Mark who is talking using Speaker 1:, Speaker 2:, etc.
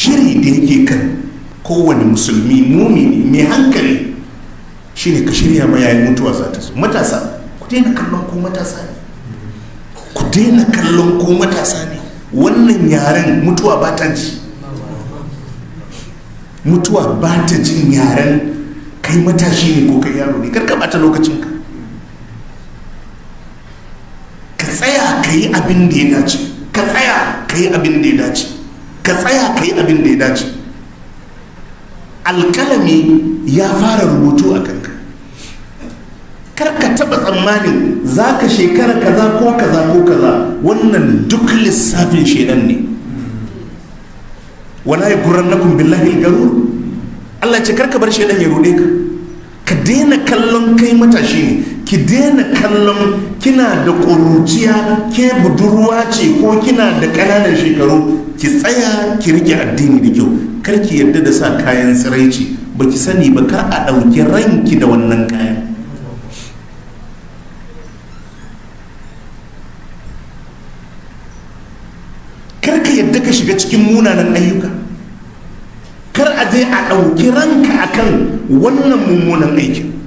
Speaker 1: shiri da yake kan kowane musulmi mumini mai hankali shine ka shirya ma yayin mutuwa za ta zo matasa ku daina kallon ko matasa ne ku daina kallon ko matasa ne wannan yaren mutuwa ba ta ji mutuwa ba ta jin yaren kai matashi ne ko kai yaro ne karka bata lokacinka ka tsaya ka yi abin da ya dace ka tsaya ka yi abin da ya dace ka tsaya ka yi abin da ya dace alkalami ya fara rubutu a kanka kar ka taba tsammanin za ka shekara kaza ko kaza ko kaza wannan duk lissafin shedan ne wala ya guran na billahi garur Allah ce karka bar shedan ya rude ka ka daina kallon kai matashi ne ki daina kallon kina da ƙuruciya ke budurwa ce ko kina da ƙananan shekaru ki tsaya ki rike addini da kyau kar ki yarda da sa kayan tsiraici ba ki sani ba kar a ɗauki ranki da wannan kayan kar ka yadda ka shiga cikin munanan ayyuka kar a je a ɗauki ranka akan wannan mummunan aikin